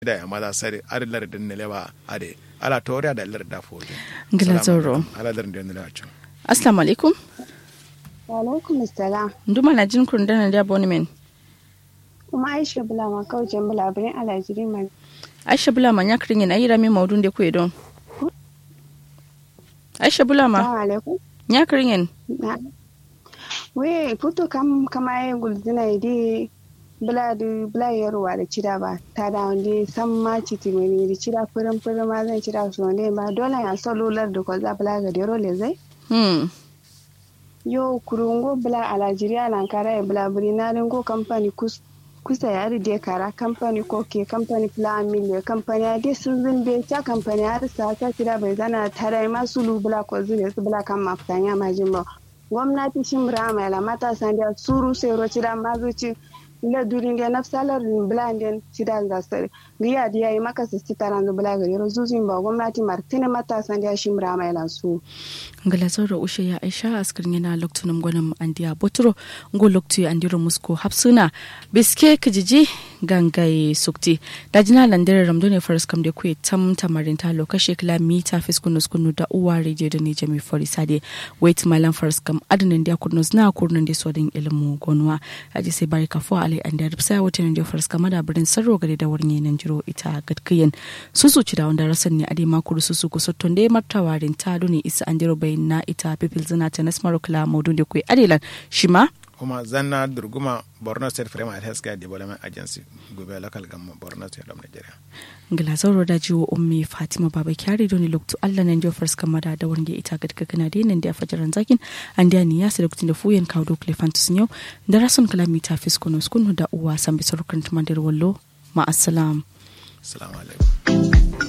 da ya maza sare ar lar din ne lewa ade ala toriya da lar da foje ngila zoro ala lar din ne lewa chu assalamu alaikum wa alaikum assalam nduma na jin kun dana da boni men kuma aisha bula ma kaucin bula birin alajiri man aisha bula ma nyakrin yin ayira mi maudun de ku edon aisha bula ma assalamu alaikum nyakrin yin na we puto kam kama ye guldina idi bula du bula yarwa da cida ba ta da wanda san ma citi mani da cida furin furin ma zan cida su ne ba dole ya salular da ko za bula ga dero le zai hmm yo kurungo bula alajiri alankara ya bula buri na ringo kamfani kus kusa ya ride kara kamfani ko ke kamfani plan mille kamfani ya dai sun zinde ta kamfani har sa ta kira bai zana tare masu lubula ko zile su bula kan mafitanya majin ba gwamnati shin rama la matasa da suru sai ro cida mazuci ila durin da nafsalar blanden cida da sare giya da yayi maka su taran da bula gari rozuzin ba gwamnati martina matasa da shin rama la su ngila zoro ushe ya aisha askrin yana loktunum gwanin andiya boturo ngo loktu andiro musko hapsuna biske kijiji gangaye sukti dajina landere ramdo ne faras kam de kuye tam tamarin ta lokashe kila mita fiskunu skunu da uwa radio da ne jami fori sade wait malam faras kam adinin da kurnos na kurnan da sodin ilmu gonwa aji sai bari kafo alai an da rubsa wata ne da faras kam da birin sarro gare da warne nan jiro ita gadkiyen susu ci da wanda rasan ne ade makuru susu kusotton de martawarin ta doni isa andiro bai na ita pipil zina ta nasmaro kila maudun da kuye adelan shima kuma zanna durguma borno state frame and healthcare development agency gobe local government borno state of nigeria ngila zauro da jiwo ummi fatima baba kyari doni loktu allah nan jo first kamada da wange ita gadka kana de nan da fajaran zakin an da ni yasa lokacin da fuyen kawo do klefantus yau da rason kalamita fiskono skunu da uwa san bisar kan tumandir wallo ma assalam assalamu alaikum